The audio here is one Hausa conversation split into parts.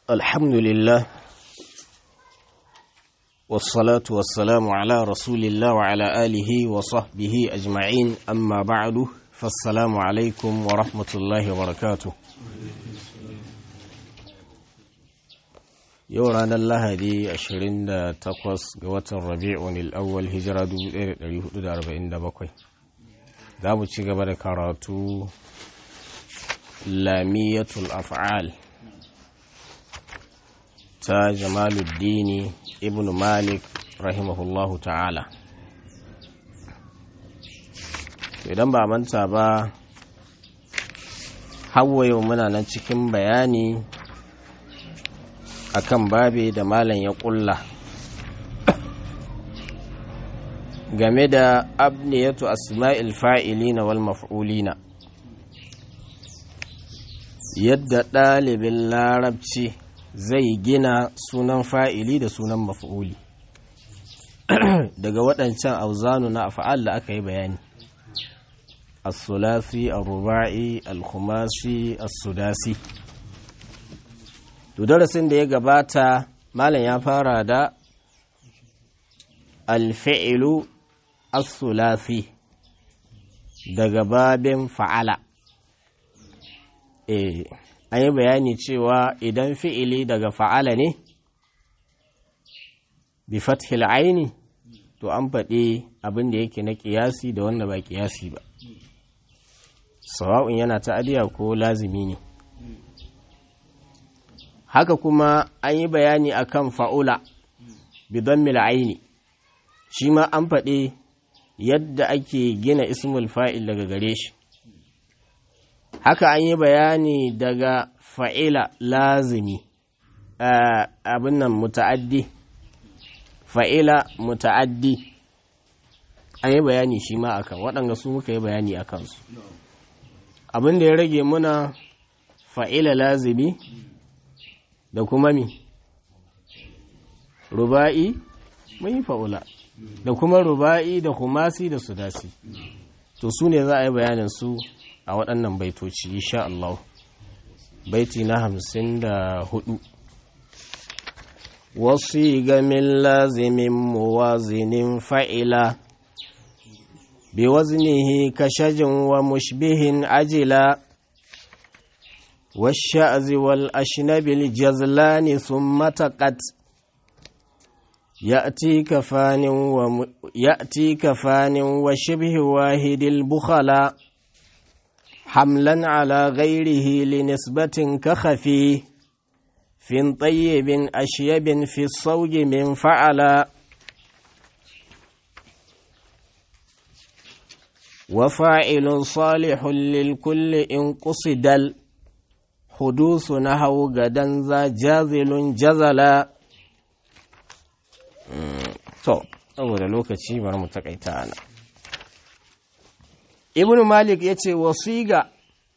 الحمد لله والصلاة والسلام على رسول الله وعلى آله وصحبه أجمعين أما بعد فالسلام عليكم ورحمة الله وبركاته yau ranar lahadi 28 ga watan rabi'un al'awwal hijira 1447 za mu ci gaba da karatu lamiyatul af'al ta jamaluddini ibn malik rahimahullahu ta'ala idan ba manta ba hawa yau muna nan cikin bayani akan babe da malam ya kulla game da abniyatu asma'il fa'ilina wal maf'ulina yadda ɗalibin larabci zai gina sunan fa'ili da sunan maf'uli daga waɗancan auzanu na afa'al da aka yi bayani as-sulasi al-ruba'i al-khumasi as-sudasi to darasin da ya gabata malam ya fara da alfi'ilu as-sulasi daga babin fa'ala eh an yi bayani cewa idan fi'ili daga fa'ala ne bi fathil aini to an faɗi abin da yake na ƙiyasi da wanda ba ƙiyasi ba sawa'un yana ta'adiya ko lazimi ne haka kuma an yi bayani akan fa'ula bidan mil'aini shi ma an faɗi yadda ake gina ismul fa'il daga gare shi haka an yi bayani daga fa'ila lazimi abin nan muta'addi fa'ila muta'addi an yi bayani shi ma akan waɗanda su muka yi bayani a kansu abin da ya rage muna fa'ila lazimi da kuma mi ruba'i mun yi fa'ula da kuma ruba'i da humasi da sudasi to su ne za a yi bayanin su a waɗannan baitoci insha Allah baiti na hamsin da hudu wasu gamin lazimin muwazinin fa'ila bi waznihi kashajin wa mushbihin ajila والشأذ والأشنب الجزلان ثم تقت يأتي كفان وم... يأتي كفان وشبه واحد البخلاء حملا على غيره لنسبة كخفي في طيب أشيب في الصوج من فعلا وفاعل صالح للكل إن قصد حدوث نحو غدا ذا جازل جزلا to saboda lokaci bari mu takaita ana ibnu malik ya ce wasiga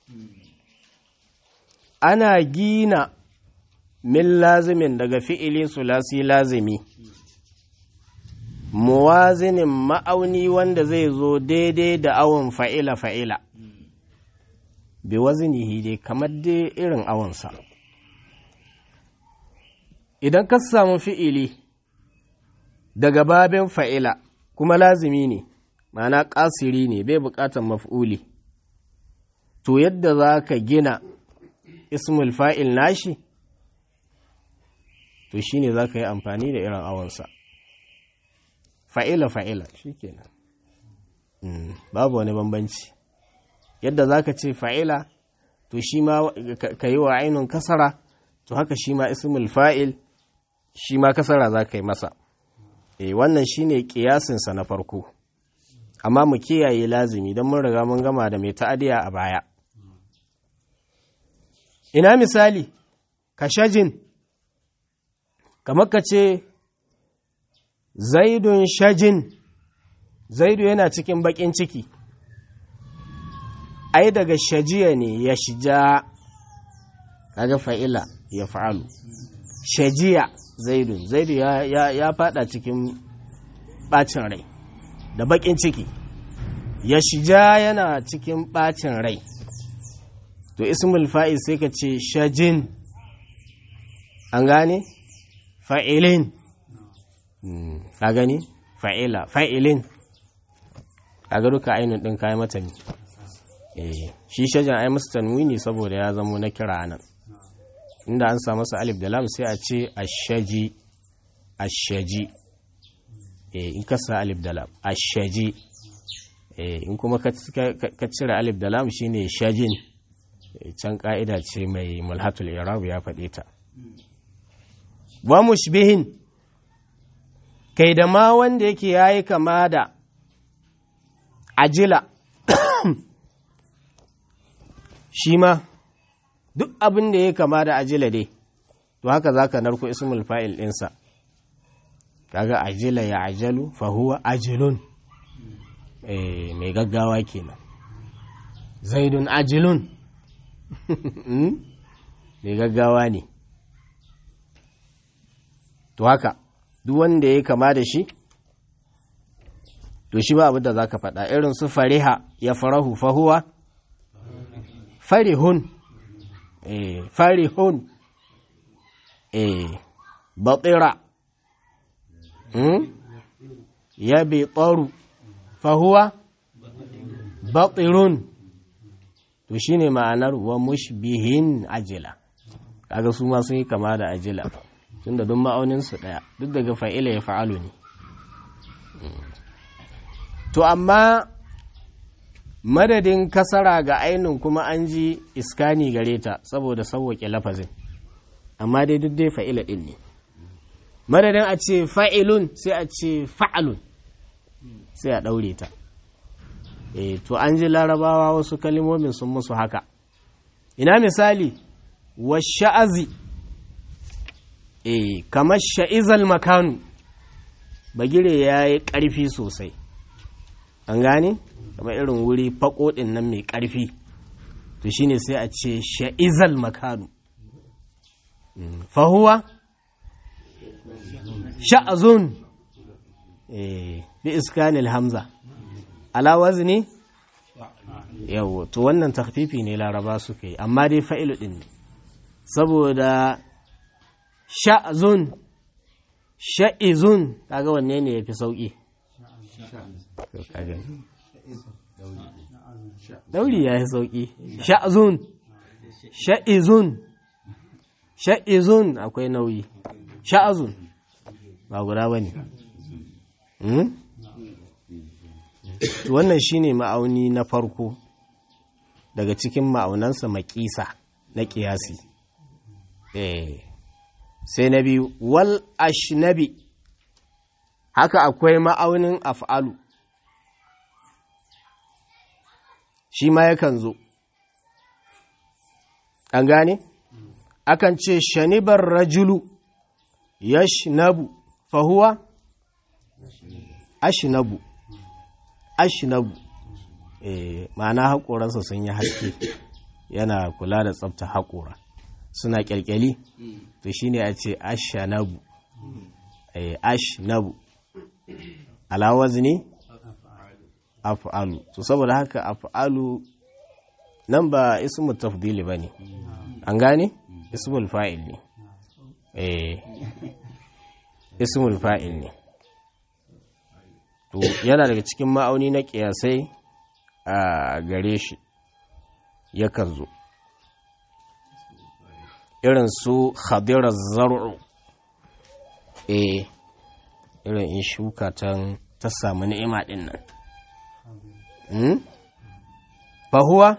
ana gina min lazimin daga fi'ili sulasi lazimi muwazinin ma'auni wanda zai zo daidai da awon fa'ila fa'ila bi wazinihi dai kamar dai irin awonsa idan ka samu fi'ili daga babin fa'ila kuma lazimi ne ma'ana ƙasiri ne bai buƙatar maf'uli to yadda za ka gina ismul fa'il nashi to shi ne za ka yi amfani da irin awonsa fa'ila fa'ila shi kenan babu wani bambanci yadda za ka ce fa'ila to shi ma ka yi wa ainihin kasara to haka shi ma ismul fa'il shi ma kasara za ka yi masa e wannan shi ne ƙiyasinsa na farko amma mu kiyaye lazimi don mun riga mun gama da mai ta'adiya a baya ina misali ka shajin kamar ka ce zaidun shajin zaidu yana cikin baƙin ciki ai daga shajiya ne ya shija kaga fa'ila ya fa'alu shajiya zaidu zaidu ya, ya, ya fada cikin bacin rai da bakin ciki ya shija yana cikin bacin rai to ismul fa'il sai ka ce shajin an gane fa'ilin ka gani fa'ila fa'ilin a ga duka ainihin ɗin kayan mata ne shi shajan ai musu tanwini saboda ya zamo na kira nan inda an samu masa alif da lam sai a ce ashaji ashaji in ka sa alif da lam ashaji in kuma ka cire alif da lam shine shajin can ka'ida ce mai mulhatul irab ya faɗe ta wa mushbihin kai da ma wanda yake yayi kama da ajila shi ma duk abin da ya kama da ajila dai to haka za ka narko ismul fa'il ɗinsa kaga ajila ya ajalu fahuwa ajilun mai gaggawa kenan zaidun ajilun mai gaggawa ne to haka duk wanda ya kama da shi to shi ba abin da za ka faɗa irin su fariha ya farahu fahuwa farihun eh farihun eh batira hmm? ya bi tsaru fahuwa batirun to shine ma'anar wa mushbihin ajila kaga su ma sun yi kama da ajila tunda duk ma'auninsu ɗaya duk daga fa'ila ya fa'alu ne to amma madadin kasara ga ainin kuma an ji iskani gare ta saboda sauwaƙe lafazin amma dai duk dai fa'ila ɗin ne madadin a ce fa'ilun sai a ce fa'alun sai a ɗaure ta e to an ji larabawa wasu kalimomin sun musu haka ina misali wa sha'azi e kamar sha'izal makanu bagire ya yi ƙarfi sosai an gane kamar irin wuri faƙoɗin nan mai ƙarfi to shine sai a ce sha'izal makanu fahuwa sha'azun bi iskanil hamza ala wazni yawo to wannan takfifi ne laraba suka yi amma dai fa'ilu ɗin ne saboda sha'azun sha'izun kaga wanne ne ya fi sauƙi dauri ya yi sauƙi sha'azun sha'izun sha'izun akwai nauyi sha'azun ba guda ba ne wannan shine ma'auni na farko daga cikin ma'aunansa makisa na ƙiyasi sai na biyu wal ashnabi haka akwai ma'aunin af'alu shi ma yakan zo an gane akan ce shanibar rajulu yashnabu fahuwa ashnabu ashnabu eh ma'ana haƙoransa sun yi haske yana kula da tsafta haƙora suna ƙyalƙyali to shine a ce ashnabu eh ashnabu ala wazni af'alu to saboda haka af'alu nan ba ismu tafdili bane an gane ismul fa'il ne eh ismul fa'il ne to yana daga cikin ma'auni na kiyasai a gare shi yakan zo irin su khadirar zar'u eh irin in shuka ta samu ni'ima din nan fahuwa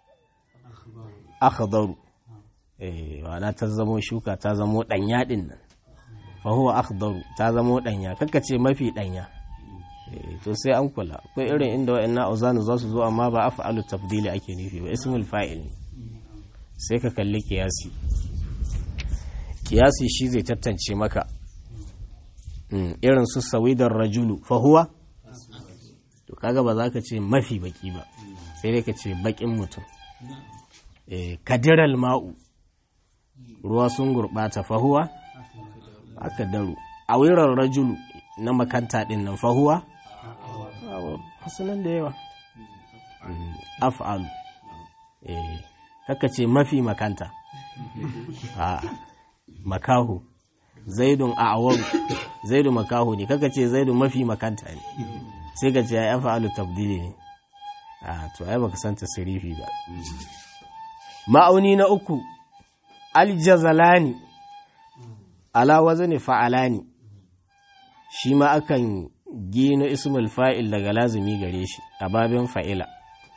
akhdaru eh wana ta zamo shuka ta zamo danya din nan fahuwa akhdaru ta zamo danya kaka ce mafi danya to sai an kula akwai irin inda wa'annan auzanu za su zo amma ba af'alu tafdili ake nufi ba ismul fa'il ne sai ka kalli kiyasi kiyasi shi zai tantance maka irin su sawidar rajulu fahuwa to kaga ba za ka ce mafi baki ba sai dai ka ce bakin mutum kadiral ma'u ruwa sun gurɓata fahuwa aka daru a wirar rajulu na makanta ɗin nan fahuwa hasunan da yawa af'alu kaka ce mafi makanta makahu zaidun a'awar zaidu makahu ne kaka ce zaidu mafi makanta ne sai ka ce ya fa'alu tabdili ne a to ai baka san tasrifi ba ma'auni na uku aljazalani ala wazni fa'alani shi ma akan gino ismul fa'il daga lazumi gare shi a babin fa'ila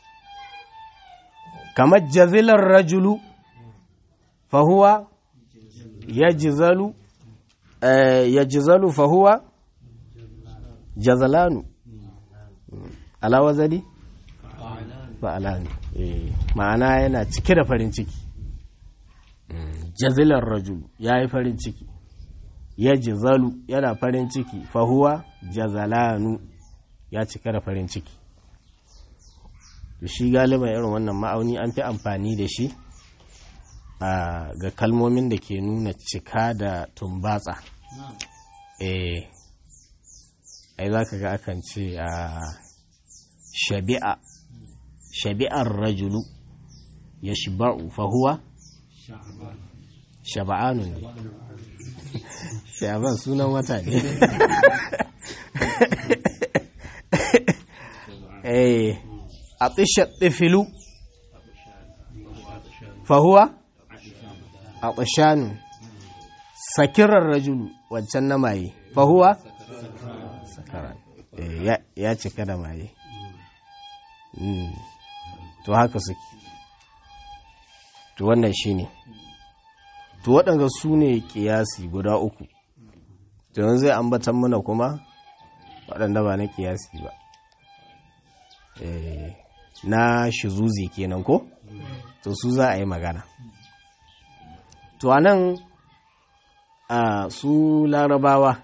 kamar jazilar rajulu fahuwa ya jizalu ya jizalu fahuwa jazalanu ala wazani fa'alani ma'ana yana cike da farin ciki jazilar rajulu ya yi farin ciki ya jizalu yana farin ciki fahuwa jazalanu ya cika da farin ciki shi galiban irin wannan ma'auni an fi amfani da shi ga kalmomin da ke nuna cika da tumbatsa eh ai za ka ga akan ce a shabi'a shabi'ar rajulu ya shiba'u fahuwa shaba'anu ne shaban sunan wata ne eh a tsishat ɗifilu fahuwa a ƙashanu sakirar rajulu wancan na maye fahuwa sakara ya cika da maye to haka suke to wannan shi ne to waɗanda su ne ƙiyasi guda uku to yanzu zai ambatan mana kuma waɗanda ba na ƙiyasi ba na shizuzi kenan ko to su za a yi magana to anan a su larabawa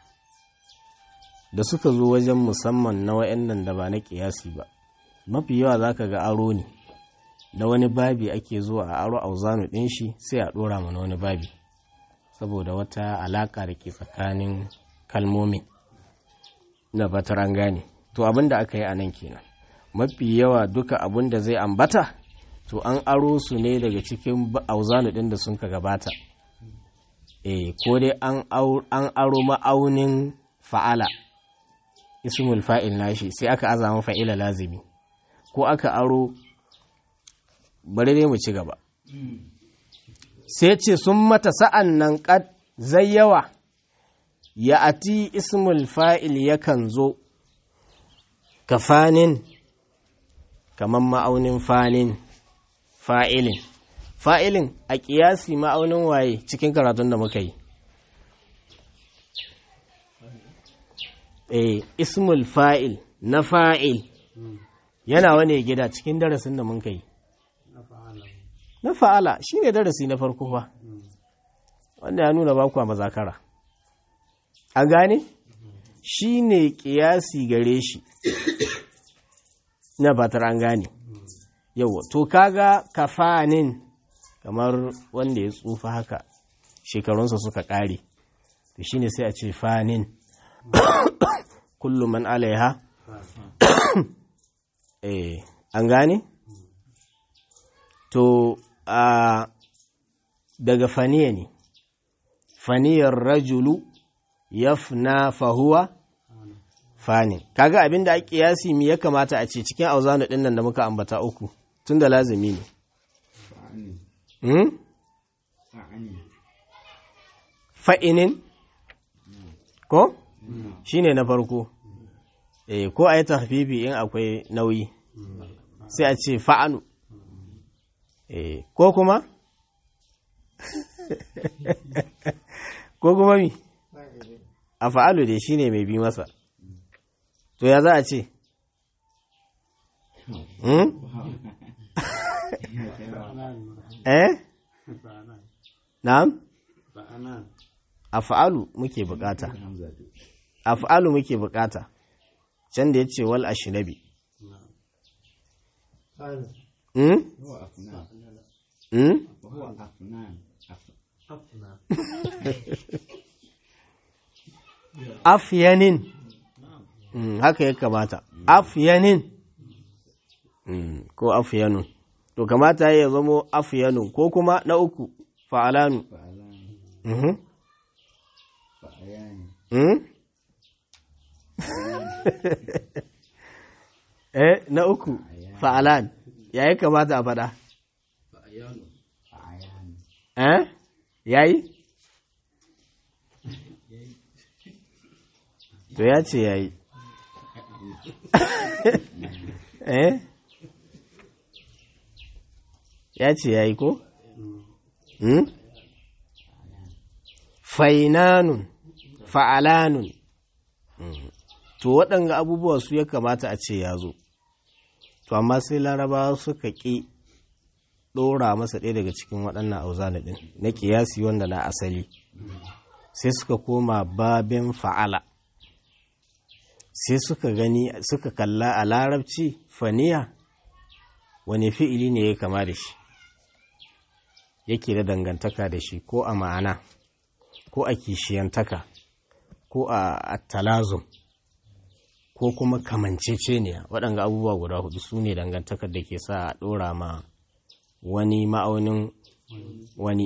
da suka zo wajen musamman na wa'annan da ba na kiyasi ba mafi yawa za ka ga aro ne da wani babi ake zuwa a aro auzanu ɗin shi sai a ɗora mana wani babi saboda wata alaƙa da ke tsakanin kalmomin na batar an gane to abin da aka yi a nan kenan mafi yawa duka abin da zai ambata to an aro su ne daga cikin auzanu ɗin da sun ka gabata e ko dai an aro ma'aunin fa'ala ismul fa'il nashi sai aka azama fa'ila lazimi ko aka aro bari dai mu ci gaba sai ce sun mata sa'an nan ƙad zai yawa ya ati ismul fa'il yakan zo ka fanin kamar ma'aunin fanin fa'ilin fa'ilin a ƙiyasi ma'aunin waye cikin karatun da muka yi eh ismul fa'il na fa'il yana wane gida cikin darasin da muka yi na fa'ala shi ne darasi na farko fa wanda ya nuna baku a mazakara a gane shi ne ƙiyasi gare shi na batar an gane yau to kaga kafanin kamar wanda ya tsufa haka shekarunsa suka ƙare to shine sai a ce fanin kullum man alaiha eh an gane to a daga faniya ne faniyar rajulu yafna fahuwa fanin kaga abinda a kiyasi mi ya kamata a ce cikin auzanu din nan da muka ambata uku tun da lazimi ne fa'inin ko shi ne na farko eh ko a yi tafifi in akwai nauyi sai a ce fa'anu eh ko kuma ko kuma mi a fa'alu dai shi ne mai bi masa to ya za a ce eh na'am af'alu muke bukata af'alu muke bukata can da yace wal ashnabi hmm hmm afyanin haka ya kamata afyanin ko afyanun to kamata ya zamo afyanun ko kuma na uku fa'alanu Mhm. Mm? eh na uku fa'alan ya yi kamata a faɗa eh ya yi to ya ce ya yi eh ya ce ya yi ko hmm? fainanun fa'alanun to waɗanga abubuwa su ya kamata a ce ya zo to amma sai larabawa suka ƙi ɗora masa ɗaya daga cikin waɗannan auzana ɗin na ƙiyasi wanda na asali sai suka koma babin fa'ala sai suka gani suka kalla a larabci faniya wani fi'ili ne ya kama da shi yake da dangantaka da shi ko a ma'ana ko a kishiyantaka ko a talazum ko kuma kamanceceniya waɗanga abubuwa guda hudu su ne dangantakar da ke sa a ɗora ma wani ma'aunin wani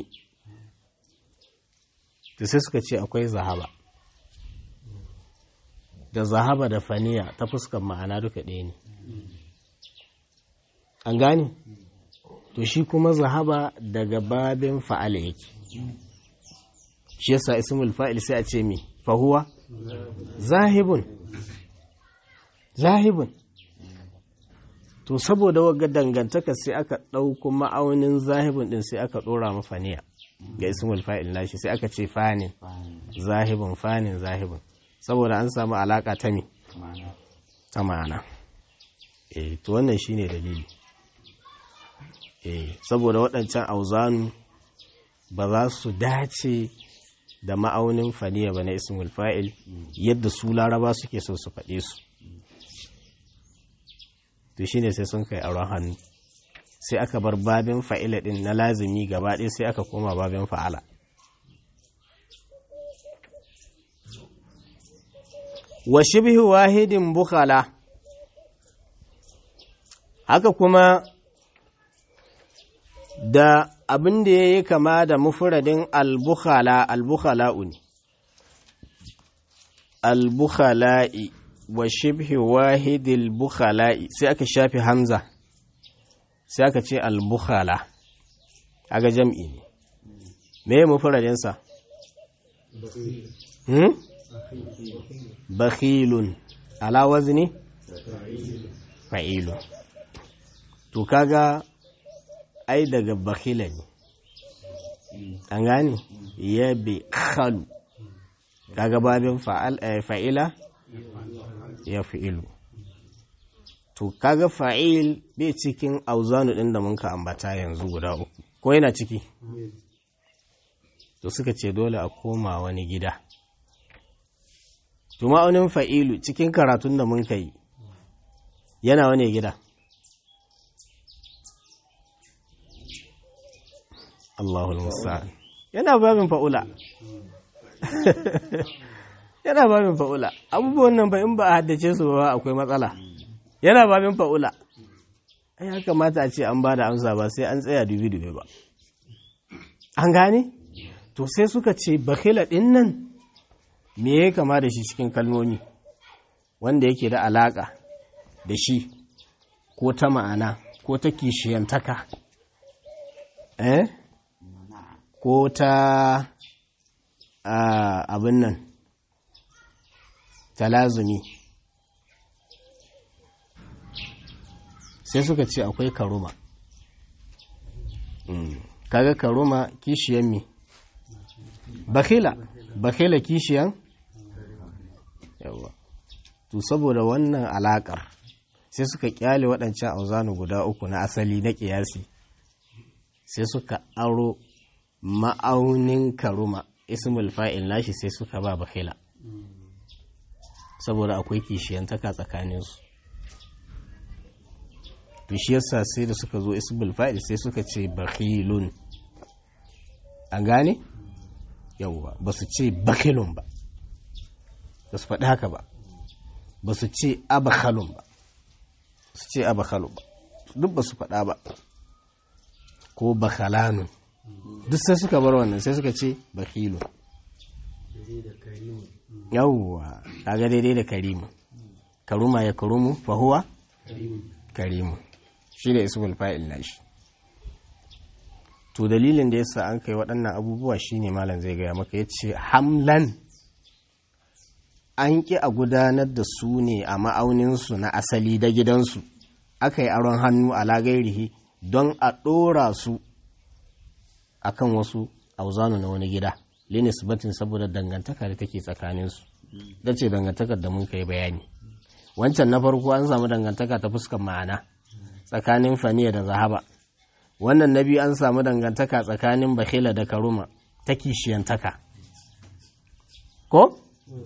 da sai suka ce akwai zahaba da zahaba da faniya ta fuskar ma'ana duka ɗaya ne an gane to shi kuma zahaba daga babin fa'ala yake shi yasa ismul fa'il sai a ce mi fahuwa zahibun zahibun to saboda wagga dangantaka sai aka ɗauko ma'aunin zahibun ɗin sai aka ɗora mafaniya ga ismul fa'il nashi sai aka ce fanin zahibun fanin zahibun saboda an samu alaka ta mi ta ma'ana eh to wannan shine dalili eh saboda waɗancan auzanu ba za su dace da ma'aunin faniya ba na ismul fa'il yadda su laraba suke so su faɗe su to shine sai sun kai auren hannu sai aka bar babin fa'ila ɗin na lazimi gaba ɗaya sai aka koma babin fa'ala wa shibhi wahidin bukhala haka kuma da abin da ya yi kama da mufuradin albukhala albukhala'u ne albukhala'i wa shibhi wahidil bukhala'i sai aka shafi hamza sai aka ce albukhala aga jam'i ne me mufuradinsa hmm? bakhilun ala wazni fa'ilun to kaga ai daga bakhila ne an gane ya bi khalu kaga babin fa'ila ya fi'ilu to kaga fa'il bai cikin auzanu din da muka ambata yanzu guda uku ko yana ciki to suka ce dole a koma wani gida to ma'aunin fa'ilu cikin karatun da mun kai yana wani gida Allahul Musa'an yana babin fa'ula yana babin fa'ula abubuwan nan ba in ba a haddace su ba akwai matsala yana babin fa'ula ai ya kamata a ce an ba da amsa ba sai an tsaya dubi-dubi ba an gane to sai suka ce bakila ɗin nan me ya kama da shi cikin kalmomi wanda yake da alaƙa da shi ko ta ma'ana ko ta kishiyantaka eh ko ta abin nan talazumi sai suka ce akwai karuma kaga karuma kishiyan mi bakila bakila kishiyan yawa to saboda wannan alakar sai suka kyale waɗancan auzanu guda uku na asali na ƙiyasi sai suka aro ma'aunin karuma ismul fa'il nashi sai suka ba bakila saboda akwai kishiyantaka tsakaninsu to shi yasa sai da suka zo ismul fa'il sai suka ce bakhilun an gane yauwa ba su ce bakhilun ba ba su faɗi haka ba ba su ce abakhalun ba su ce abakhalun ba duk ba su faɗa ba ko bakhalanun duk sai suka bar wannan sai suka ce bakhilun yawwa kaga daidai da karimu karuma ya karumu fa huwa karimu shi da ismul fa'il nashi to dalilin da yasa an kai waɗannan abubuwa shine malam zai gaya maka yace hamlan an ƙi a gudanar da su ne a ma'auninsu na asali da gidansu aka yi aron hannu a lagairihi don a ɗora su a kan wasu auzanu na wani gida linis batin saboda dangantaka da take tsakaninsu da ce dangantakar da mun kai bayani wancan na farko an samu dangantaka ta fuskar ma'ana tsakanin faniya da zahaba wannan na biyu an samu dangantaka tsakanin bahila da karuma ta kishiyantaka ko?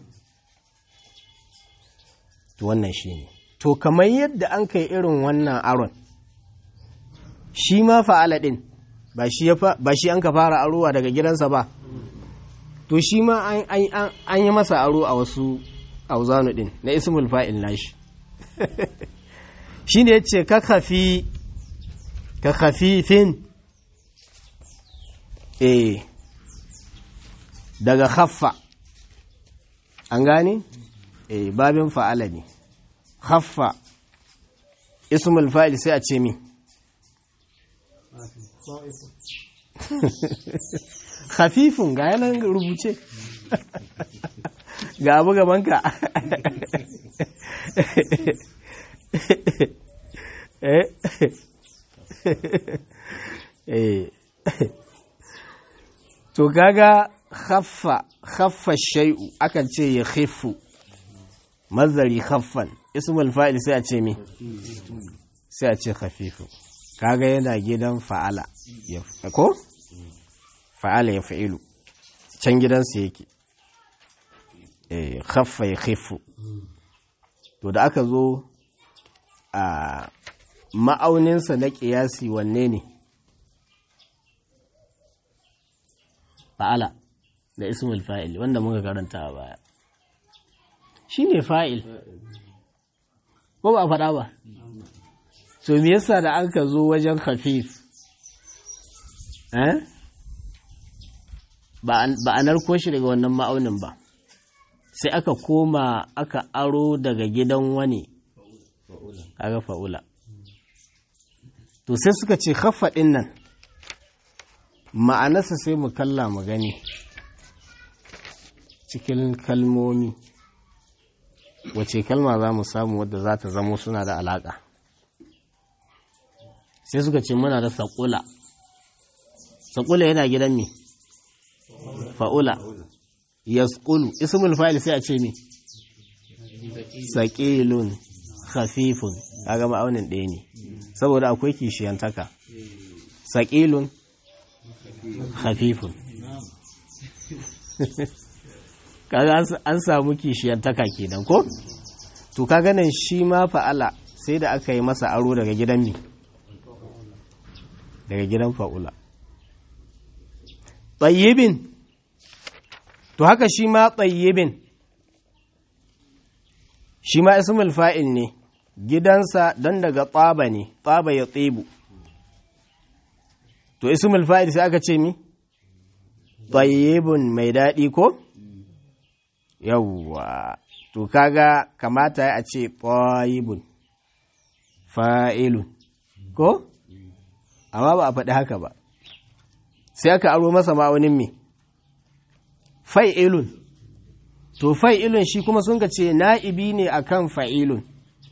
to wannan shi ne to kamar yadda an kai irin wannan aron shi ma fa'ala ɗin ba shi an ka fara arowa daga gidansa ba to shi ma an yi masa aro a wasu auzanu ɗin na ismul fa'il nashi shi ne ya ce ka kafi ka khafifin eh daga haffa an gane eh babin fa'ala ne haffa ismul fa'il sai a ce mi khafifun ga yanan rubuce ga abu gabanka to kaga khaffa khaffa shay'u akan ce ya khiffu mazari khaffan ismul fa'il sai a ce mi sai a ce khafifu kaga yana gidan fa'ala ko fa'ala ya fa'ilu can gidansa yake eh khaffa ya khiffu to da aka zo a ma'auninsa na ƙiyasi wanne ne fa'ala da ismul fa'il wanda muka karanta a baya shi ne fa'il ko ba a faɗa ba so me yasa da an ka zo wajen khafif eh ba a narko shi daga wannan ma'aunin ba sai aka koma aka aro daga gidan wani kaga fa'ula to sai suka ce ɗin nan ma'anarsa sai mu kalla mu gani cikin kalmomi wace kalma za mu samu wadda za ta zamo suna da alaƙa sai suka ce muna da saƙula saƙula yana gidan me fa'ula yasqulu ismul fa'il sai a ce me saqilun khafifun kaga ma'aunin ɗaya ne saboda akwai kishiyantaka saqilun khafifun kaga an samu kishiyantaka kenan ko to kaga nan shi ma fa'ala sai da aka yi masa aro daga gidan mi daga gidan fa'ula tayyibin to haka shi ma tayyibin shi ma ismul fa'il ne gidansa don daga tsaba ne tsaba ya tsibu to ismul fa'il sai aka ce mi tayyibun mai daɗi ko yawwa to kaga kamata a ce tayyibun fa'ilun ko amma ba a faɗi haka ba sai aka aro masa ma'aunin me fa'ilun to fa'ilun shi kuma sun ce na'ibi ne akan fa'ilun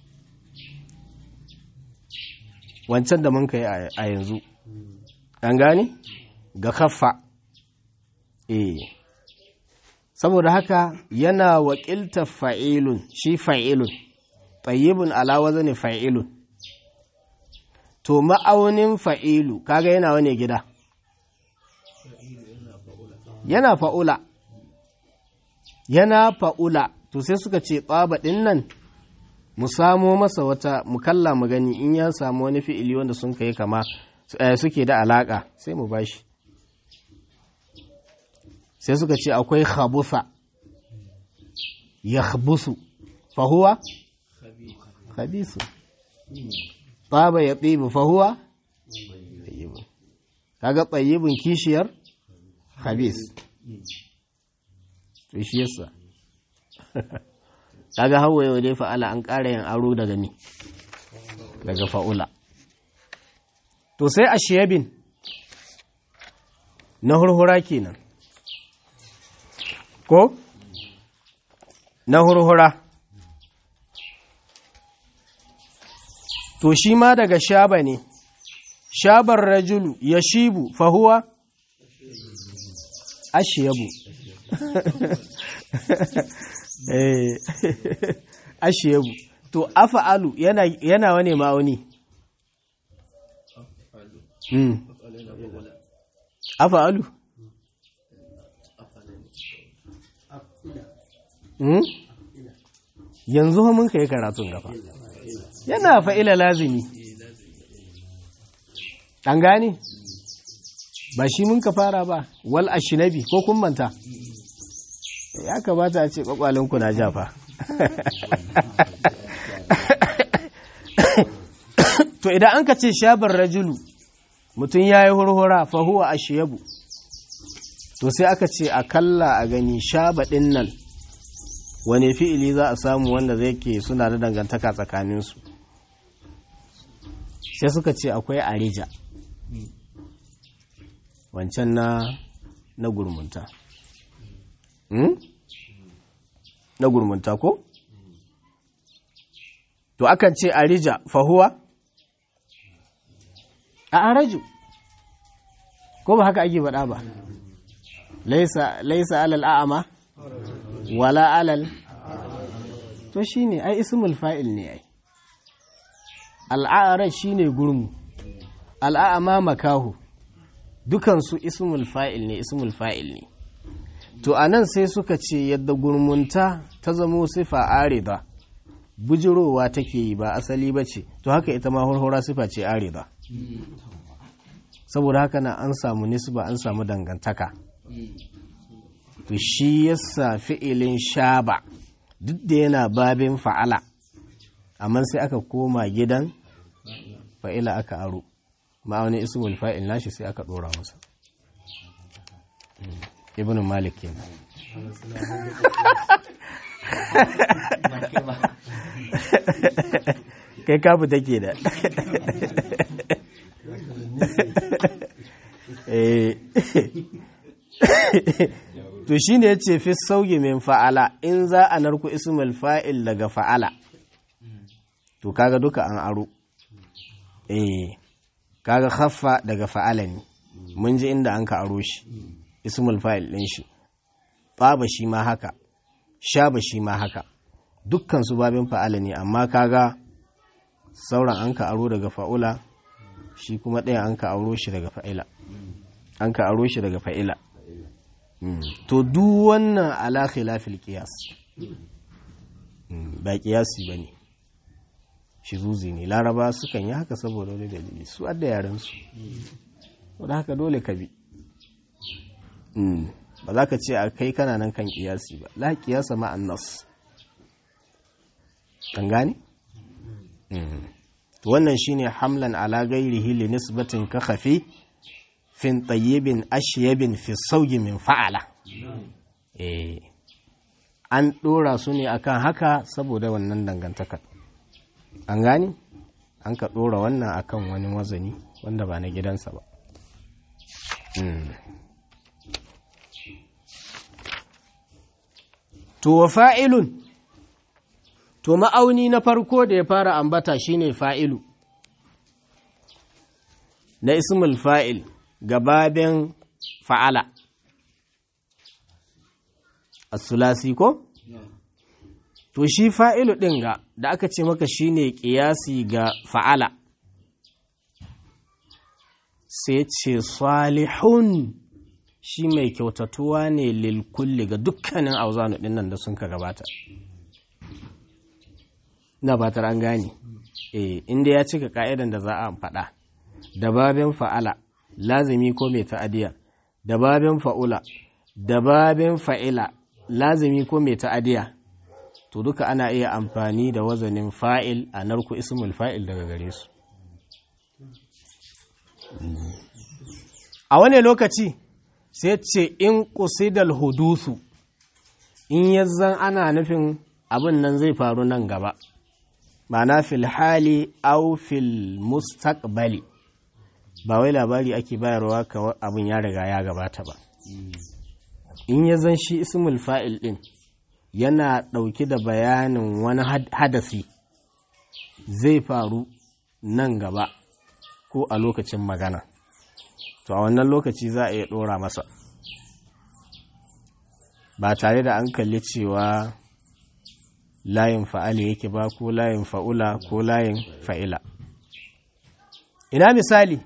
wancan da mun kai a yanzu an gane ga kaffa eh saboda haka yana wakiltar fa'ilun shi fa'ilun tsayibun alawaza ne fa'ilun to ma'aunin fa'ilu kaga yana wane gida yana fa'ula yana fa'ula to sai suka ce ɗin nan mu samo masa wata mukalla mu gani in ya samu wani fi'ili wanda sun kai kama suke da alaƙa sai mu bashi sai suka ce akwai khabusa ya khabusu fahuwa khabisu طاب يطيب فهو طيب kaga tsayibin kishiyar habis to shi yasa kaga hawa yau dai fa'ala an ƙara yin aro daga mi daga fa'ula to sai a shiyabin na hurhura kenan ko na hurhura to shi ma daga shaba ne shabar rajulu ya shibu fahuwa ashiyabu ashiyabu to afa'alu yana yana wane ma'auni mm. afa'alu mm? yanzu mun kai karatun gaba yana fa'ila lazimi an gane ba shi mun ka fara ba wal ashinabi ko kun manta ya kamata a ce kwakwalinku na jafa to idan an ka ce shabar rajulu mutum ya yi hurhura fahuwa a shiyabu to sai aka ce a kalla a gani shaba ɗin nan wane fi'ili za a samu wanda zai ke suna da dangantaka tsakaninsu sai suka ce akwai arija wancan na na gurmunta hmm? na gurmunta ko? to akan ce arija fahuwa a araju ko ba haka ake faɗa ba laisa, laisa alal a'ama wala alal to shine ai ismul fa'il ne ai al'araj shine gurmu al'a'ama makahu dukansu ismul fa'il ne ismul fa'il ne to anan sai suka ce yadda gurmunta ta zamo sifa arida bujirowa take yi ba asali ba ce to haka ita ma hurhura sifa ce arida saboda haka na an samu nisba an samu dangantaka to shi yasa fi'ilin shaba duk da yana babin fa'ala amma sai aka koma gidan fa'ila aka aro ma'aunin ismul fa'il nashi sai aka dora masa ibn malik kenan kai kafu take da to shi ne ya ce fi sauyi min fa'ala in za a narku ismul fa'il daga fa'ala to kaga duka an aro eh kaga khaffa daga fa'ala ne mun ji inda an ka aro shi ismul fa'il din shi tsaba shi ma haka shaba shi ma haka dukkan su babin fa'ala ne amma kaga sauran an ka aro daga fa'ula shi kuma ɗaya an ka aro shi daga fa'ila an ka aro shi daga fa'ila to duk wannan ala khilafil qiyas ba qiyasi bane shizuzi ne laraba sukan yi haka saboda wani dalili su adda yaren su wadda haka dole ka bi ba za ka ce a kai kana nan kan kiyasi ba la kiyasa ma'an nas kan gane? wannan shine hamlan ala gairihi li nisbatin ka khafi fin tayyibin ashyabin fi sauyi min fa'ala an dora su ne akan haka saboda wannan dangantakar an gani an ka ɗora wannan akan wani wazani wanda ba na gidansa ba to wa fa'ilun to ma'auni na farko da ya fara ambata shine fa'ilu na ismul fa'il gababen fa'ala as-sulasi ko? to shi fa'ilu ɗin ga da aka ce maka shi ne ƙiyasi ga fa'ala sai ce salihun shi mai kyautatuwa ne lilkulli ga dukkanin auzanu ɗin nan da sun ka gabata na batar an gane e inda ya cika ka'idan da za a faɗa da babin fa'ala lazimi ko mai ta'adiyya da babin fa'ula da babin fa'ila lazimi ko mai ta'adiyya to duka ana iya amfani da wazanin fa'il a narku ismul fa'il daga gare su a wane lokaci sai ce in ƙusidal hudusu in yazzan ana nufin abin nan zai faru nan gaba ma'ana fil hali au fil mustaqbali ba wai labari ake bayarwa ka abin ya riga ya gabata ba in ya zan shi ismul fa'il din yana ɗauki da bayanin wani hadasi zai faru nan gaba ko a lokacin magana to a wannan lokaci za a iya ɗora masa ba tare da an kalli cewa layin fa'ali yake ba ko layin fa'ula ko layin fa'ila ina misali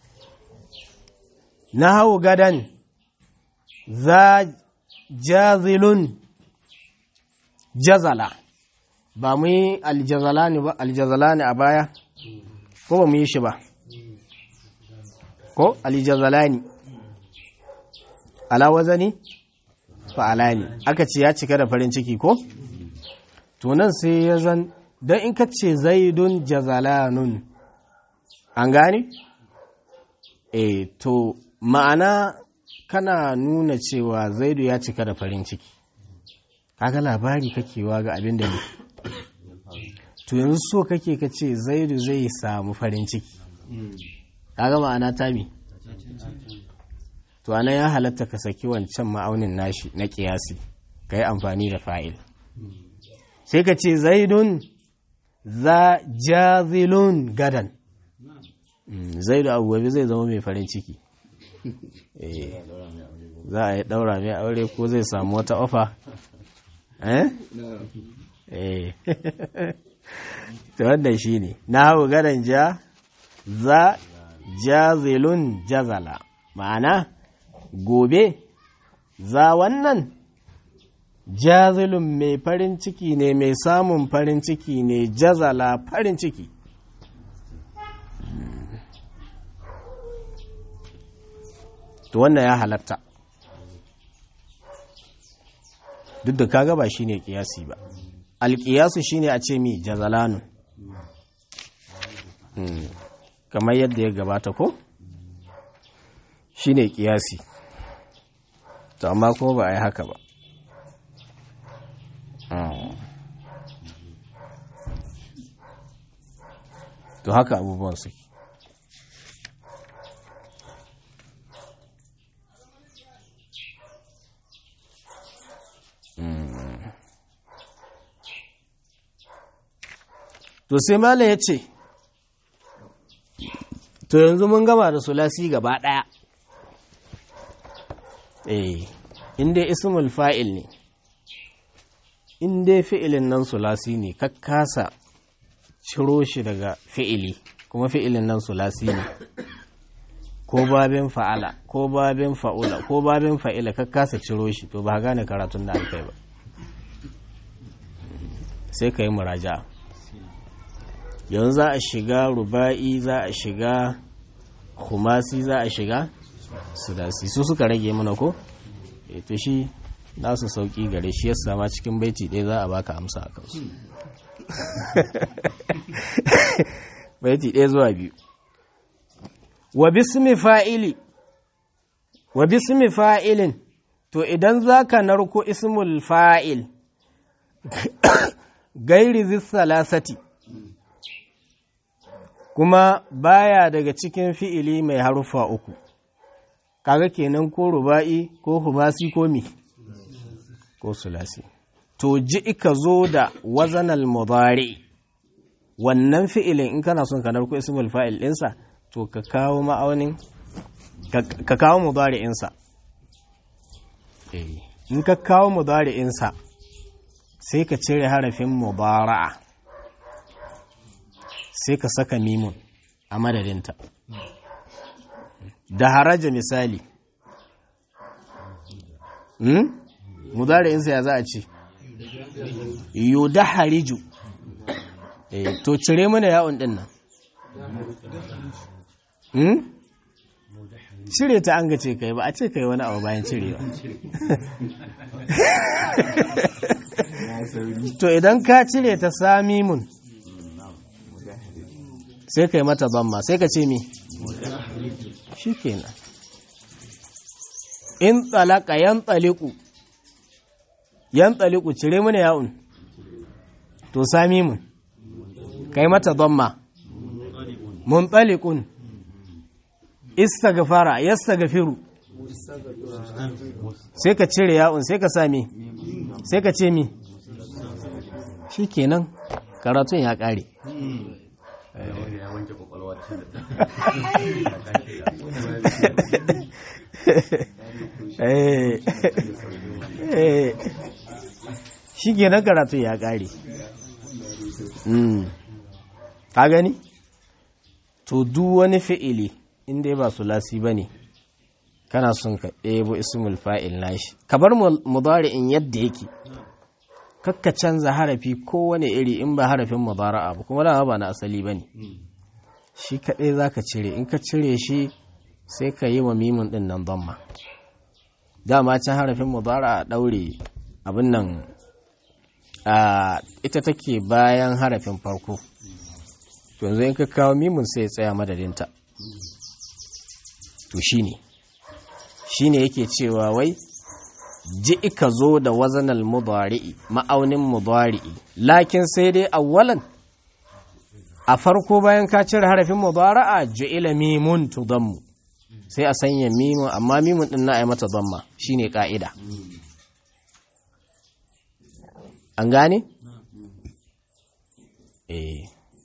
na hau gadan za jazilun jazala ba mu yi aljazala ne ba aljazala ne a baya ko ba mu yi shi ba ko aljazala ne ala wazani fa'ala ne aka ce ya cika da farin ciki ko to nan sai ya zan don in ka ce zaidun jazalanun an gane e to ma'ana kana nuna cewa zaidu ya cika da farin ciki kaga labari kakewa ga abin da ne to yanzu so kake ka ce zaidu zai samu farin ciki kaga ma'ana tami to ana ya halatta ka saki wancan ma'aunin nashi na kiyasi ka yi amfani da fa'il sai ka ce zaidun za jazilun gadan zaidu abu gobe zai zama mai farin ciki za a yi daura mai aure ko zai samu wata ofa eh eh ta wannan shi ne na hau gadan ja za jazilun jazala ma'ana gobe za wannan jazilun mai farin ciki ne mai samun farin ciki ne jazala farin ciki to wannan ya halatta duk da kaga ba shine kiyasi ba alkiyasu shine a ce mi jazalanun kamar yadda ya gabata ko shine kiyasi to amma ko ba a yi haka ba to haka abubuwan suke to sai mala ya ce to yanzu mun gama da sulasi gaba ɗaya eh inda ismul fa'il ne inda fi'ilin nan sulasi ne kakkasa ciro shi daga fi'ili kuma fi'ilin nan sulasi ne ko babin fa'ala ko babin fa'ula ko babin fa'ila kakkasa ciro shi to ba gane karatun da alkai ba sai ka yi muraja yanzu za a shiga ruba'i za a shiga kumasi za a shiga sudasi su suka rage mana ko e to shi nasu sauki gare shi yasa ma cikin baiti ɗaya za a baka amsa a kansu baiti ɗaya zuwa biyu wa bismi fa'ili wa bismi fa'ilin to idan za ka narko ismul fa'il gairi zissalasati kuma baya daga cikin fi'ili mai harufa uku kaga kenan ko ruba'i ko humasi ko mi ko sulasi to ji ika zo da wazanal mudari wannan fi'ilin in kana son ka narko ismul fa'il ɗinsa to ka kawo ma'aunin ka kawo mudari'insa in ka kawo mudari'insa sai ka cire harafin mubara'a sai ka saka mimun a madadinta da haraja misali hmm? mudari'insa ya za a ce yo da hariju eh, to cire mana yawon din nan hmm? cire ta an gace kai ba a ce kai wani abu bayan cirewa to idan ka cire ta sami mun sai kai mata zamma sai ka ce mi shi kenan in tsalaka yan tsaliku yan tsaliku cire mana ya'un to sami mun kai mata dhamma muntalikun istaghfara yastaghfiru sai ka cire ya'un sai ka sami sai ka ce mi shikenan karatun ya kare shi kenan karatu ya ƙare ka gani to duk wani fi'ili inda ba su lasi ba ne kana son ka ɗebo ismul fa'il nashi ka bar mudari'in yadda yake kakka canza harafi kowane iri in ba harafin mudara'a ba kuma dama ba na asali ba ne shi kaɗai za ka cire in ka cire shi sai ka yi wa mimun ɗin nan zamma dama can harafin mudara'a ɗaure abin nan ita take bayan harafin farko to yanzu in ka kawo mimun sai ya tsaya madadinta to shine shine yake cewa wai ji ka zo da wazanal mudari'i ma'aunin mudari'i lakin sai dai awwalan a farko bayan ka cire harafin mudara'a ju'ila mimun tudammu sai a sanya mimun amma mimun din na ai mata damma shine ka'ida an gane eh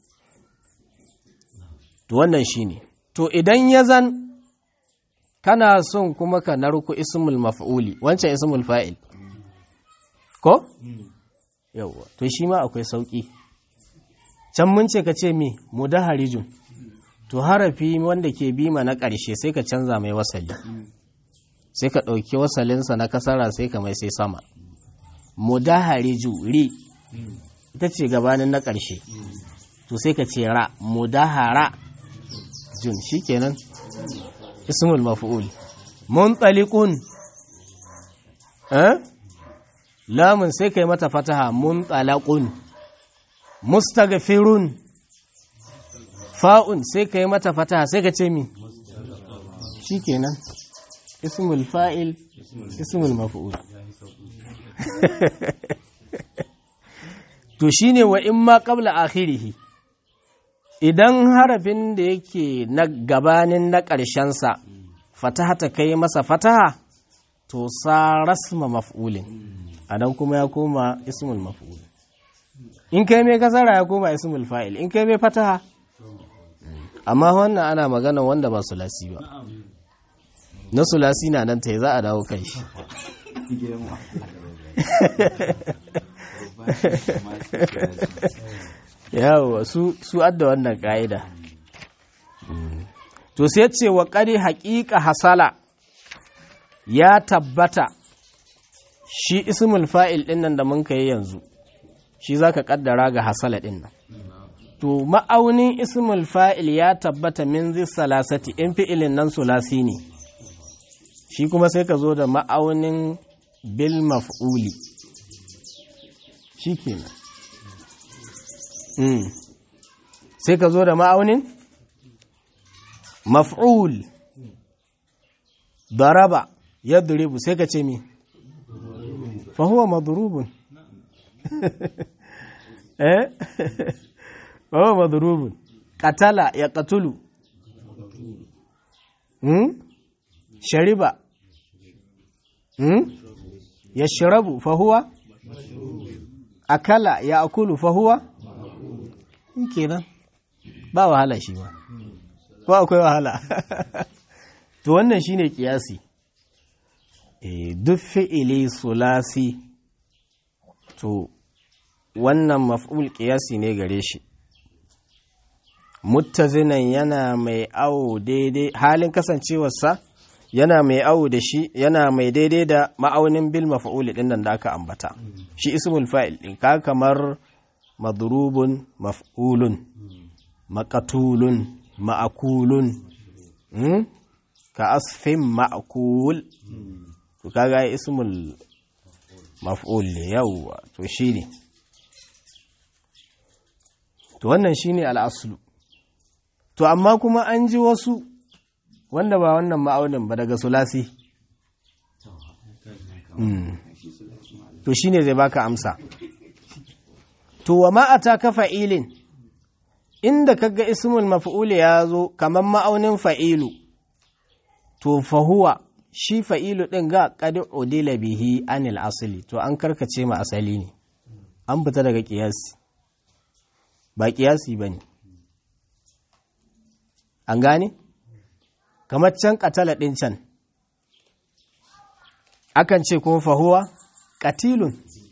to wannan shine to idan ya zan kana son kuma ka narku ismul maf'uli wancan ismul fa'il ko yawa to shi ma akwai sauki can mun ce ka ce mi mudaharijun to harafi wanda ke bima na ƙarshe sai ka canza mai wasali sai ka ɗauki wasalinsa na kasara sai ka mai sai sama mudahariju ri ita ce gabanin na ƙarshe to sai ka ce ra mudahara jun shikenan ismul maf'ul muntaliqun eh lamun sai kai mata fataha muntalaqun mustaghfirun fa'un sai kai mata fataha sai ka ce mi shikenan ismul fa'il ismul maf'ul to shine wa in ma qabla akhirih idan harafin da yake na gabanin na ƙarshensa fataha ta kai masa fataha to sa rasma maf'ulin anan kuma ya koma ismul maf'ul in kai mai kasara ya koma ismul fa'il in kai mai fataha amma wannan ana magana wanda ba sulasi ba na sulasi na nan ta za a dawo kai shi yawo su adda wannan ka'ida to sai ce wa ƙari haƙiƙa hasala ya tabbata shi ismul fa'il ɗin nan da mun yi yanzu shi za ka ƙaddara ga hasala ɗin nan to ma'aunin ismul fa'il ya tabbata min zai salasati in fi'ilin nan sulasi ne shi kuma sai ka zo da ma'aunin bil maf'uli shi kenan mm. sai ka zo da ma'aunin maf'ul daraba ya duribu sai ka ce mi fahuwa madurubun eh fahuwa madurubun katala ya katulu hmm? shariba hmm? ya shirabu fahuwa akala ya akulu fahuwa kenan ba wahala shi ma ba akwai wahala to wannan shine kiyasi eh duk fi'ili sulasi to wannan maf'ul kiyasi ne gare shi muttazinan yana mai awo daidai halin kasancewarsa yana mai awo da shi yana mai daidai da ma'aunin bil maf'ul din nan da aka ambata shi ismul fa'il din ka kamar madrubun maf'ulun maqatulun ma'akulun ka asfin ma'akul to kaga ismul maf'ul ne yawwa to shine to wannan shine al'aslu to amma kuma an ji wasu wanda ba wannan ma'aunin ba daga sulasi to shine zai baka amsa to wa ma'ata ka fa'ilin inda kaga ismul maf'ul ya zo kamar ma'aunin fa'ilu to fahuwa shi fa'ilu ɗin ga qad udila bihi anil asali to an karkace ma asali ne an fita daga ƙiyasi ba ƙiyasi ba ne an gane kamar can katala ɗin can akan ce kuma fahuwa katilun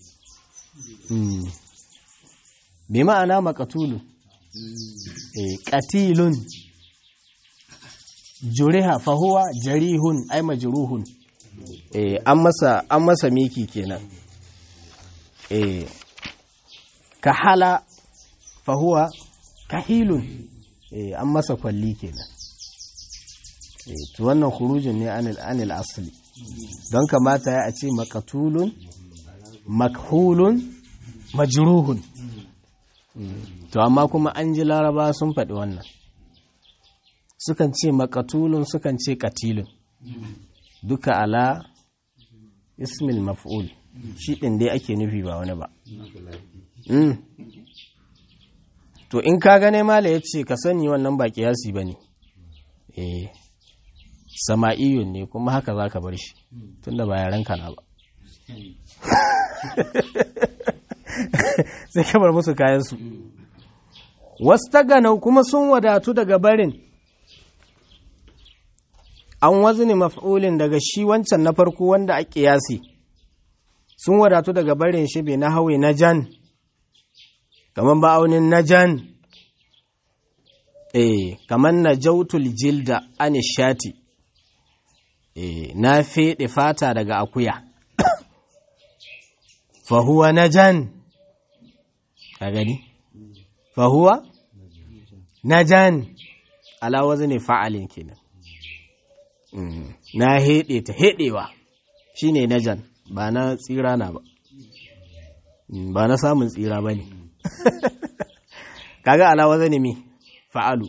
bi ma'ana makatulun katilun juriha fahuwa jarihun ai majruhun an masa an masa miki kenan kahala fahuwa kahilun an masa kwalli kenan to wannan khurujin ne anil asli don kamata ya a ce makatulun makhulun majruhun to amma kuma an ji laraba sun faɗi wannan sukan ce makatulun sukan ce katilun duka ala ismil maf'ul shi ɗin dai ake nufi ba wani ba to in ka gane mala ya ce ka sani wannan ba kiyasi ba ne eh sama'iyun ne kuma haka za ka bar shi tunda ba yaren kana ba sai ka bar musu kayansu wasu taganau kuma sun wadatu daga barin an wazni maf'ulin daga shi wancan na farko wanda a kiyasi sun wadatu daga barin shi bai na hawe na jan kamar ba'aunin na jan eh kamar na jautul jilda anishati eh na feɗe fata daga akuya fahuwa na jan ka gani fahuwa na jan alawazi ne fa'alin kenan na heɗe ta heɗewa shi ne na jan ba na tsira na ba ba na samun tsira ba ne kaga alawazi ne mi fa'alu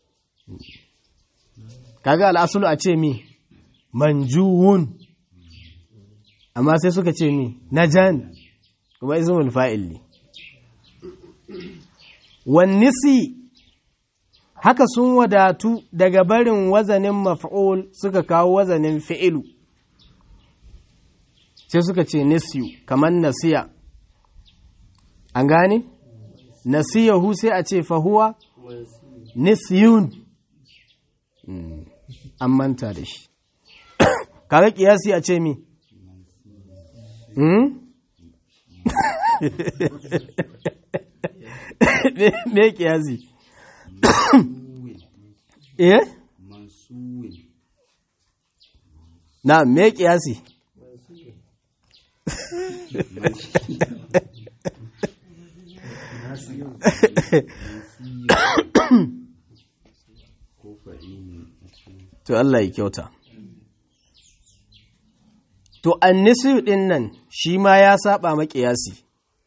kaga al'asulu a ce mi manjuwun amma sai suka ce mi na jan kuma izinin fa'il ne wannisi haka sun wadatu daga barin wazanin maf'ul suka kawo wazanin fi'ilu sai suka ce nisiyu kamar nasiya an gane nasiyahu sai a ce fahuwa nisiyun an manta da shi kaga kiyasi a ce mi me kiyasi eh na me kiyasi to Allah ya kyauta to annisiyu din nan shi ma ya saba makiyasi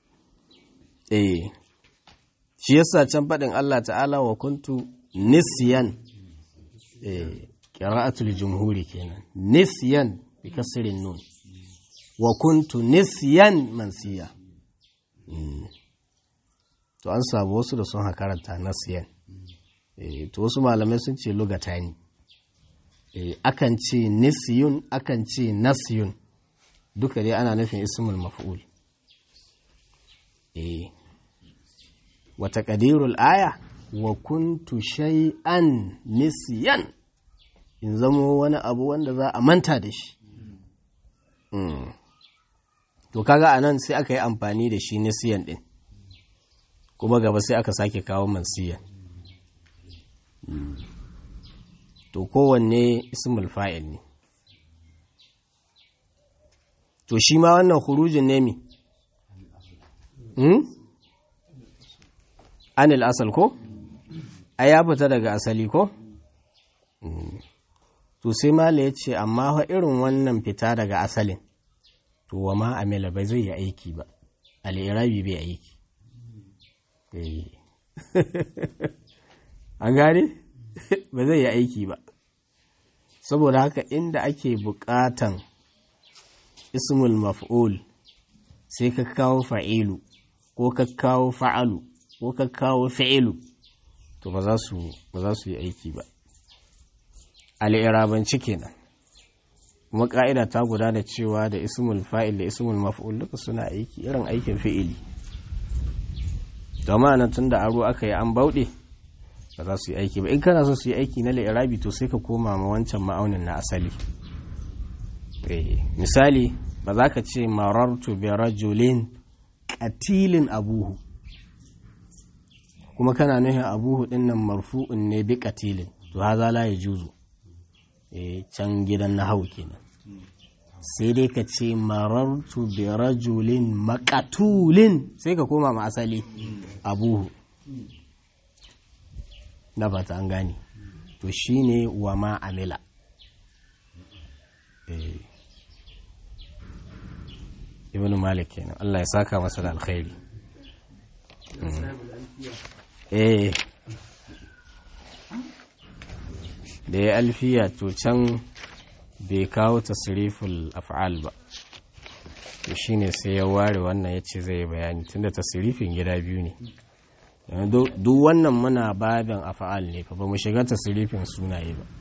eh shi yasa can faɗin Allah ta'ala wa kuntu nisyan eh qira'atul jumhuri kenan nisyan bi kasrin nun wa kuntu nisyan mansiya to an samu wasu da sun karanta nasiyan eh to wasu malamai sun ce lugatani eh akan ce nisyun akan ce nasyun duka dai ana nufin ismul maf'ul eh wa taqdirul aya wa kuntu shay'an nisyan in zamo wani abu wanda za a manta da shi to kaga anan sai aka yi amfani da shi nisyan din kuma gaba sai aka sake kawo mansiyan to kowanne ismul fa'il ne to shi ma wannan hurujin ne mi hmm? anil asal ko a ya fita daga asali ko to sai mala ya ce amma fa irin wannan fita daga asalin to wa ma amila bai zai yi aiki ba al'irabi bai aiki an gane ba zai yi aiki ba saboda haka inda ake bukatan ismul maf'ul sai ka kawo fa'ilu ko ka kawo fa'alu ko ka kawo fi'ilu to ba za su yi aiki ba al'irabanci kenan kuma ƙa'ida ta gudana cewa da ismul fa'il da ismul maf'ul duka suna aiki irin aikin fi'ili domin nan tun da aro aka yi an bauɗe ba za su yi aiki ba in kana so su yi aiki na la'irabi to sai ka koma ma wancan ma'aunin na asali misali ba za ka ce marartu bi rajulin qatilin abuhu kuma kana nufin abuhu din nan marfu'un ne bi qatilin to haza la yajuzu eh can gidan na hau kenan sai dai ka ce marartu bi rajulin maqatulin sai ka koma ma asali abuhu na fata an gane to shine wa ma amila eh ibn malik kenan Allah ya saka masa da alkhairi eh da ya alfiya to can bai kawo tasriful af'al ba to shine sai ya ware wannan yace zai bayani tunda tasrifin gida biyu ne duk wannan muna babin af'al ne fa ba mu shiga tasrifin sunaye ba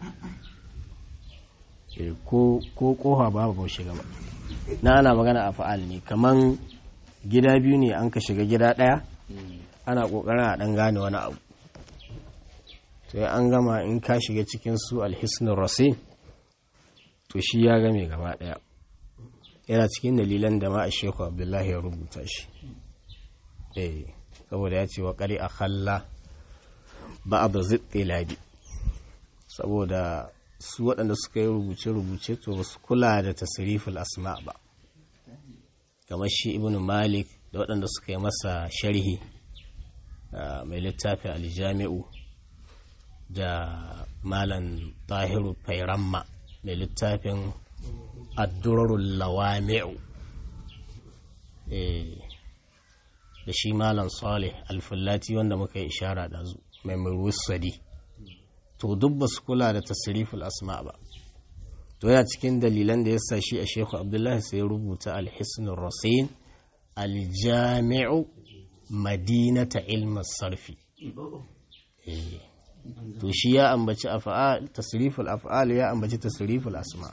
ko ko koha ba ba mu shiga ba na ana magana a fa'al ne kaman gida biyu ne an ka shiga gida ɗaya ana ƙoƙarin a ɗan gane wani abu to an gama in ka shiga cikin su alhisnin rasim to shi ya game gaba ɗaya yana cikin dalilan da ma a sheku abdullahi ya rubuta shi eh saboda ya ce wa ƙari a halla ba a da ziɗe labi saboda su waɗanda suka yi rubuce-rubuce to ba su kula da tasiriful asma ba kamar shi ibn malik da waɗanda suka yi masa sharhi mai littafin aljami'u da malan tahiru fairamma mai littafin addurarul lawami'u da shi malan salih alfullati wanda muka yi ishara da mai murwusadi to duk ba su kula da tasiriful asma ba to yana cikin dalilan da ya sa shi a shehu abdullahi sai rubuta alhisnul rasin aljami'u madinata ilmin sarfi to shi ya ambaci af'al tasriful af'al ya ambaci tasriful asma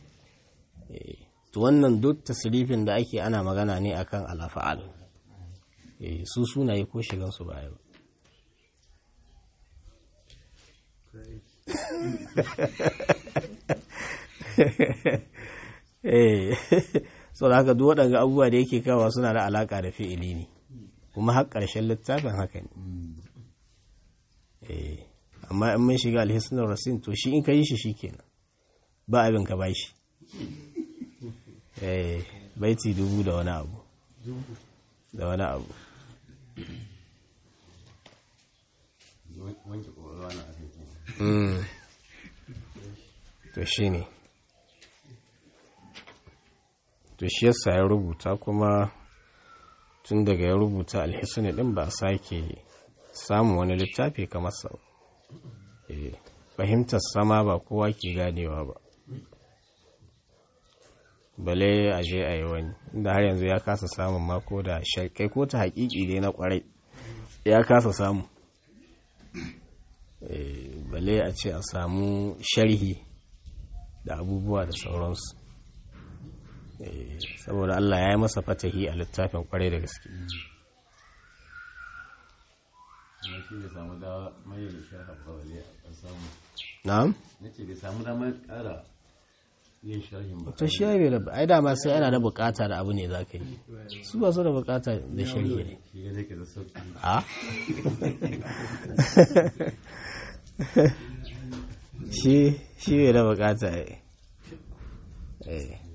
to wannan duk tasrifin da ake ana magana ne akan al-af'al su sunaye ko shigan su baya ba eh so da haka duk waɗanda abubuwa da yake kawa suna da alaƙa da fi'ili ne kuma har ƙarshen littafin haka ne eh amma in mun shiga alhisnar rasin to shi in ka yi shi shikenan ba abin ka ba shi eh baiti dubu da wani abu da wani abu to shi ne to shi yasa ya rubuta kuma tun daga ya rubuta alhisani din ba a sake samun wani littafi kamar sa fahimtar sama ba kowa ke ganewa ba bale a je a yi wani inda har yanzu ya kasa samun mako da kai ko ta haƙiƙi dai na ƙwarai ya kasa samu bale a ce a samu sharhi da abubuwa da sauransu saboda Allah ya yi masa fatahi a littafin kwarai da gaske na'am ta shi ya da ai dama sai ana da bukata da abu ne za ka yi su ba su da bukata da shari'a ne a shi shi bai da bukata eh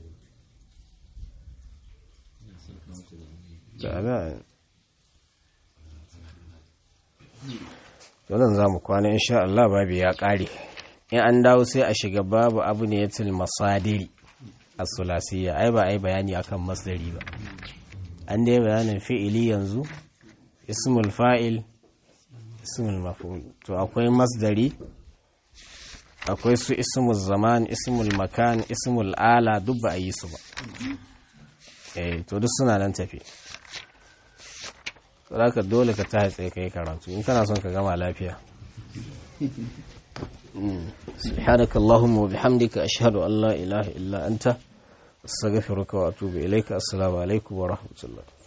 wannan za mu kwana insha Allah babu ya ƙare in an dawo sai a shiga babu abu ne yatil masadiri a sulasiyya ai ba ai bayani akan masdari ba an dai bayanin fi'ili yanzu ismul fa'il ismul maf'ul to akwai masdari akwai su ismul zaman ismul makan ismul ala duk ba a yi su ba eh to duk suna nan tafi ka dole ka ta tsaye kai karatu in kana son ka gama lafiya سبحانك اللهم وبحمدك أشهد أن لا إله إلا أنت أستغفرك وأتوب إليك السلام عليكم ورحمة الله